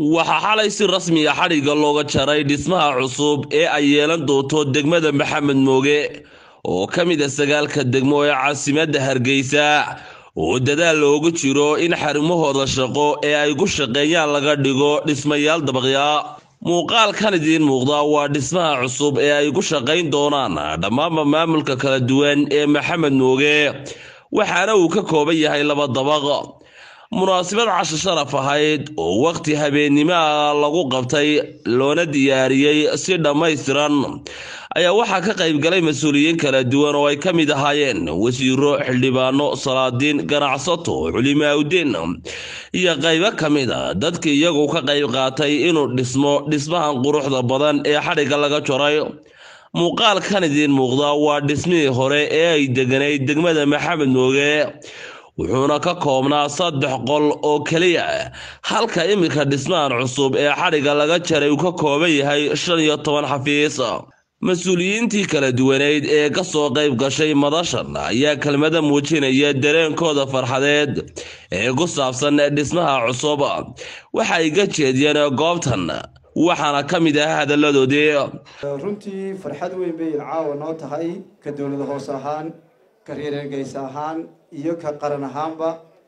waxaa xalay si rasmiga xadhigga looga jaray dhismaha cusub ee ay yeelan doonto degmada maxamed mooge oo ka mid a sagaalka degmo ee caasimadda hargeysa oo dadaal loogu jiro in xarumahooda shaqo ee ay ku shaqeeyaan laga dhigo dhismayaal dabaqya muuqaalkan idiin muuqda waa dhismaha cusub ee ay ku shaqayn doonaan dhammaanba maamulka kala duwan ee maxamed mooge waxaana uu ka kooban yahay laba dabaq munaasabad casho sharaf ahayd oo wakhti habeennimoa lagu qabtay loona diyaariyey si dhammaystiran ayaa waxaa ka qaybgalay mas-uuliyiin kala duwan oo ay ka mid ahaayeen wasiiro xildhibaano salaadiin ganacsato culimaaudiin iyo qaybo ka mid a dadkii iyagu ka qayb qaatay inuu dhismo dhismahan quruxda badan ee xadhigga laga jaray muuqaalkan idiin muuqda waa dhismihii hore ee ay deganayd degmada maxamed mooge wuxuuna ka koobnaa saddex qol oo keliya halka iminka dhismahan cusub ee xadhigga laga jaray uu ka kooban yahay shan iyo toban xafiis mas-uuliyiintii kala duwaneyd ee ka soo qayb gashay madashan ayaa kelmada muujinaya dareenkooda farxadeed ee ku saabsan dhismaha cusub waxa ay ka jeediyeen goobtan waxaana ka mid ah hadalladoodii runtii farxad weyn bay caawa noo tahay ka dowlada hoos ahaan ka reer hargeysa ahaan iyo ka qaran ahaanba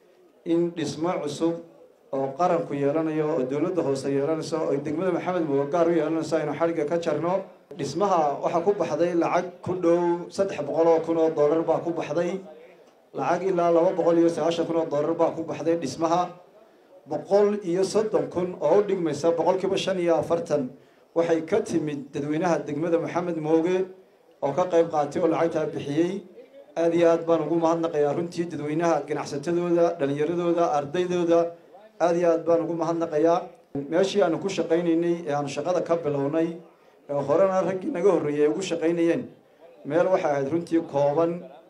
in dhismo cusub oo qaranku yeelanayo oo dowladda hoose yeelanayso oo degmada maxamed mooga gaar u yeelanayso aynu xadhigga ka jarno dhismaha waxaa ku baxday lacag ku dhow saddex boqol oo kun oo dollar baa ku baxday lacag ilaa laba boqol iyo sagaashan kun oo dollar baa ku baxday dhismaha boqol iyo soddon kun oo u dhigmaysa boqolkiiba shan iyo afartan waxay ka timid dadweynaha degmada maxamed mooge oo ka qayb qaatay oo lacagtaa bixiyey aada iyo aad baan ugu mahadnaqayaa runtii dadweynaha ganacsatadooda dhalinyaradooda ardaydooda aada iyo aad baan ugu mahadnaqayaa meeshii aanu ku shaqaynaynay ee aanu shaqada ka bilownay ee horena raggii naga horreeyay ay ugu shaqaynayeen meel waxay ahayd runtii kooban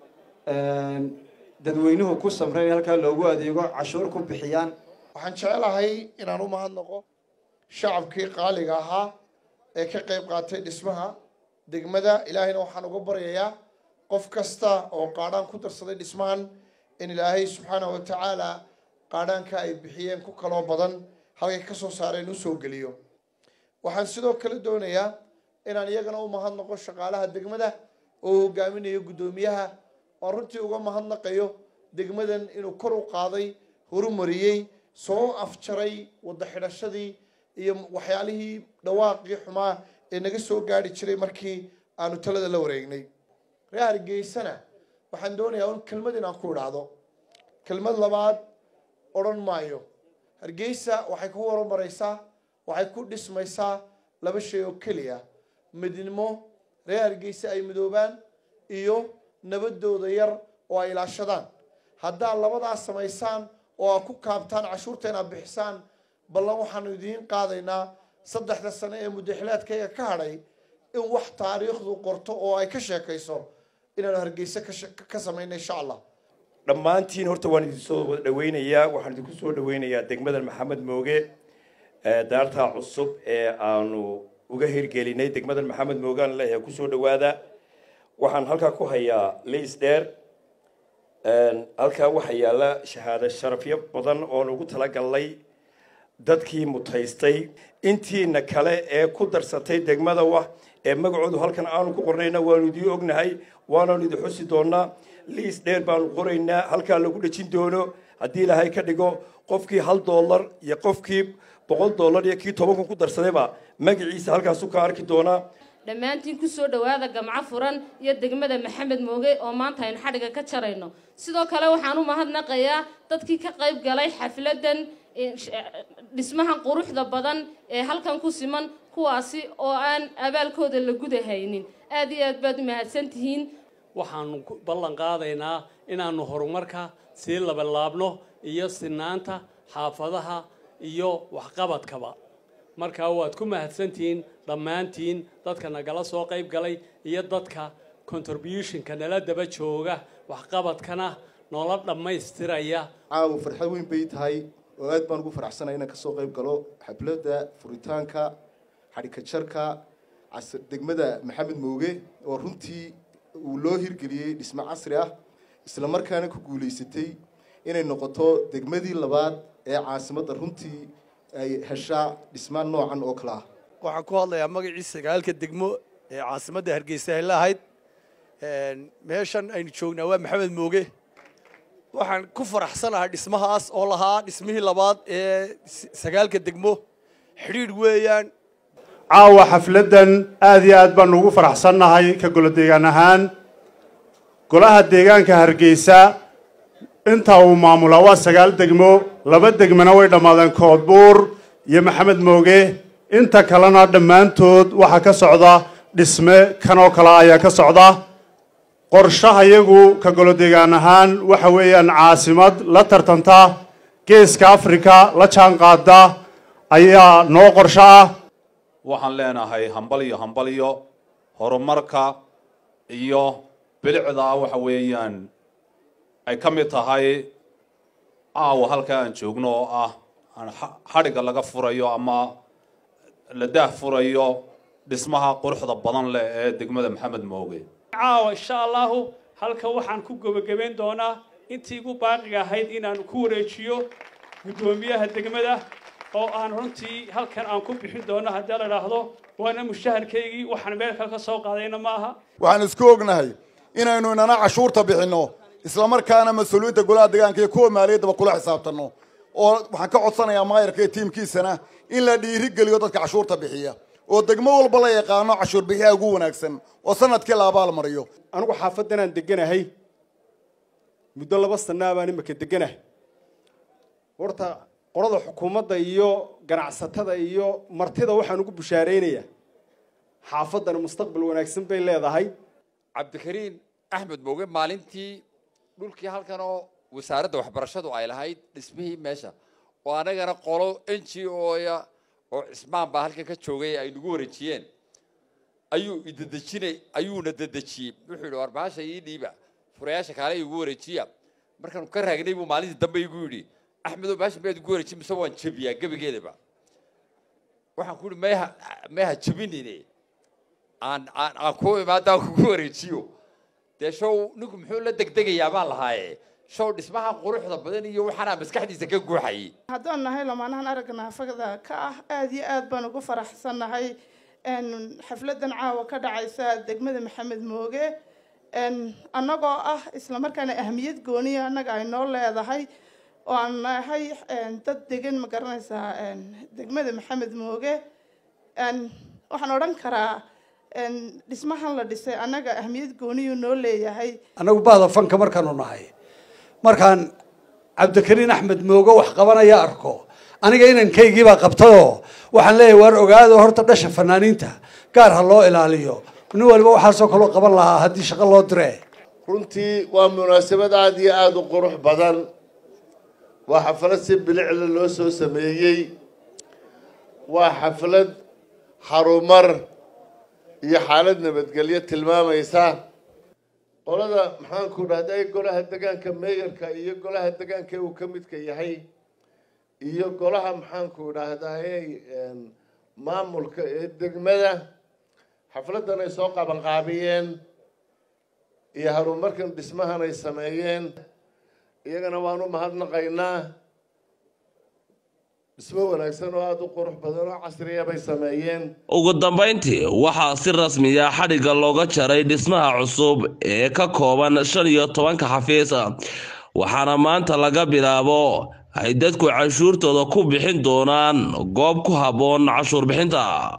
dadweynuhu ku samray in halkaa loogu adeego cashuur ku bixiyaan waxaan jecelahay inaan u mahadnaqo shacabkii qaaliga ahaa ee ka qayb qaatay dhismaha degmada ilaahayna waxaan uga baryayaa qof kasta oo qaadhaan ku darsaday dhismahan in ilaahay subxaana wa tacaala qaadhaanka ay bixiyeen ku kaloo badan halkay ka soo saareen u soo geliyo waxaan sidoo kale doonayaa inaan iyagana u mahadnaqo shaqaalaha degmada oo hogaaminayo guddoomiyaha oan runtii uga mahadnaqayo degmadan inuu kor u qaaday horumariyey soo afjaray wadda xidhashadii iyo waxyaalihii dhawaaqii xumaa ee naga soo gaari jiray markii aanu talada la wareegnay reer hargeysana waxaan doonayaa un kelmad inaan ku idhaahdo kelmad labaad odhan maayo hargeysa waxay ku horumaraysaa waxay ku dhismaysaa laba shay oo keliya midnimo reer hargeysa ay midoobaan iyo nabadooda yar oo ay ilaashadaan haddaad labadaas samaysaan oo aad ku kaabtaan cashuurta inaad bixisaan ballan waxaanu idiin qaadaynaa saddexda sane ee mudaxilaadkayga ka hadhay in wax taariikhdu qorto oo ay ka sheekayso inaanu hargeysa ka samayna insha allah dhammaantiin horta waan idin soo wada dhaweynayaa waxaan idinku soo dhaweynayaa degmada maxamed mooge daartaa cusub ee aanu uga hirgelinay degmadan maxamed mooge aan leeyahay kusoo dhawaada waxaan halkaa ku hayaa liis dheer halkaa waxaa yaalla shahaado sharafyo badan oon ugu talagalnay dadkii mutaystay intiina kale ee ku darsatay degmada wa ee magacoodu halkan aanu ku qornayna waanu idiin ognahay waanaanu idin xusi doonaa liis dheer baanu qoraynaa halkaa lagu dhejin doono haddii ilaahay ka dhigo qofkii hal dollar iyo qofkii boqol dollar iyo kii toban kun ku darsadayba magaciisa halkaasu ka arki doonaa dhammaantiin kusoo dhowaada gamco furan iyo degmada maxamed mooge oo maanta aynu xadhigga ka jarayno sidoo kale waxaan u mahadnaqayaa dadkii ka qayb galay xafladan dhismahan quruxda badan ee halkan ku siman kuwaasi oo aan abaalkooda la gudahaynin aad iyo aad baad u mahadsan tihiin waxaanu ballan qaadaynaa inaanu horumarka sii labalaabno iyo sinaanta xaafadaha iyo waxqabadkaba markaa waad ku mahadsantihiin dhammaantiin dadka nagala soo qayb galay iyo dadka contributionka nala daba jooga waxqabadkana noola dhammaystiraya caawa farxad weyn bay tahay oo aad baan ugu faraxsanay inaan kasoo qayb galo xafladda furitaanka xadhika jarka degmada maxamed mooge oo runtii uu loo hirgeliyey dhismo casri ah isla markaana ku guulaysatay inay noqoto degmadii labaad ee caasimadda runtii ay heshaa dhismaan noocan oo kale ah waxaan ku hadlayaa magacii sagaalka degmo ee caasimadda hargeysa ay lahayd meeshan aynu joognaa waa maxamed mooge waxaan ku faraxsanahay dhismahaas oo lahaa dhismihii labaad ee sagaalka degmo xidhiidh weeyaan caawa xafladdan aad iyo aad baanu ugu faraxsannahay ka golo deegaan ahaan golaha deegaanka hargeysa inta uu maamulaa waa sagaal degmo laba degmana way dhammaadeen koodbuur iyo maxamed mooge inta kalena dhammaantood waxaa ka socda dhisme kan oo kale ayaa ka socda qorshaha iyagu ka golo deegaan ahaan waxa weeyaan caasimad la tartanta geeska afrika la jaan qaada ayaa noo qorsho ah waxaan leenahay hambaliyo hambaliyo horumarka iyo bilicda waxa weeyaan ay ka mid tahay caawa halka aan joogno oo ah aan xadhigga laga furayo ama la daah furayo dhismaha quruxda badan leh ee degmada maxamed mooge caawa insha allahu halka waxaan ku gebagabayn doonaa intii igu baaqiga ahayd inaan ku wareejiyo guddoomiyaha degmada oo aan runtii halkan aan ku bixin doono haddii la idhaahdo waana mushaharkaygii waxaan meel kale ka soo qaadayna ma aha waxaan isku ognahay inaynu inana cashuurta bixinno islamarkaana mas-uuliyiinta golaha deegaanka iyo kuwa maaliyaddaba kula xisaabtanno oo waxaan ka codsanayaa maayarka iyo tiimkiisana in la dhiirigeliyo dadka cashuurta bixiya oo degmo walba la yaqaano cashuur bixiyaha ugu wanaagsan oo sanadkii la abaal mariyo anigu xaafaddanaan deganahay muddo laba sanaa baan imika deganahay horta qolada xukuumadda iyo ganacsatada iyo martida waxaan ugu bushaaraynayaa xaafaddana mustaqbal wanaagsan bay leedahay cabdikariin axmed mooge maalintii dhulkii halkan oo wasaaradda waxbarashadu ay lahayd dhismihii meesha oo anagana qolo n g oya oo cismaan baa halkan ka joogay ay nagu wareejiyeen ayuu idadejinay ayuuna dadejiyey wuxuu yidhi war bahasha ii dhiiba furayaasha kaale igu wareejiya markaanu ka raagnay buu maalintii dambe igu yidhi axmedow bahasha miyaad igu wareejin mise waan jebiyaa gebigeedaba waxaan ku yidhi mayha mayha jebinine aan aan aan ku imaadaan kugu wareejiyo dee show ninku muxuu la degdegayaa baan lahaaye show dhismaha quruxda badan iyo waxaanaa maskaxdiisa ka guuxayay haddaan nahay lamaanahan aragga naafada ka ah aada iyo aad baan ugu faraxsannahay xafladan caawa ka dhacaysa degmada maxamed mooge annagoo ah islamarkaana ahmiyad gooniya annaga ay noo leedahay oo aan nahay dad degan ma garanaysaa degmada maxamed mooge waxaan odhan karaa dhismahan la dhisay annaga ahmiyad gooniyuu noo leeyahay annagu bahda fanka markaanu nahay markaan cabdikariin axmed mooge wax qabanaya arko aniga inankaygiibaa qabtayoo waxaan leeyahay waar ogaado horta dhasha fanaaniinta gaar ha loo ilaaliyo nin waliba waxaasoo kaloo qaban lahaa haddii shaqo loo dire runtii waa munaasabad aada iyo aada u qurux badan waa xaflad si bilicla loo soo sameeyey waa xaflad harumar iyo xaalad nabadgelyo tilmaamaysa qolada maxaanku dhahday golaha degaanka meeyarka iyo golaha degaanka uu ka midka yahay iyo golaha maxaanku dhahdaye maamulka ee degmada xafladdan ay soo qabanqaabiyeen iyo horumarkan dhismahan ay sameeyeen iyagana waanu mahadnaqaynaa dhismo wanaagsan oo aada u qurux badan oo casriya bay sameeyeen ugu dambayntii waxaa si rasmiya xadhigga looga jaray dhismaha cusub ee ka kooban shan iyo tobanka xafiis waxaana maanta laga bilaabo ay dadku cashuurtooda ku bixin doonaan goob ku habboon cashuur bixinta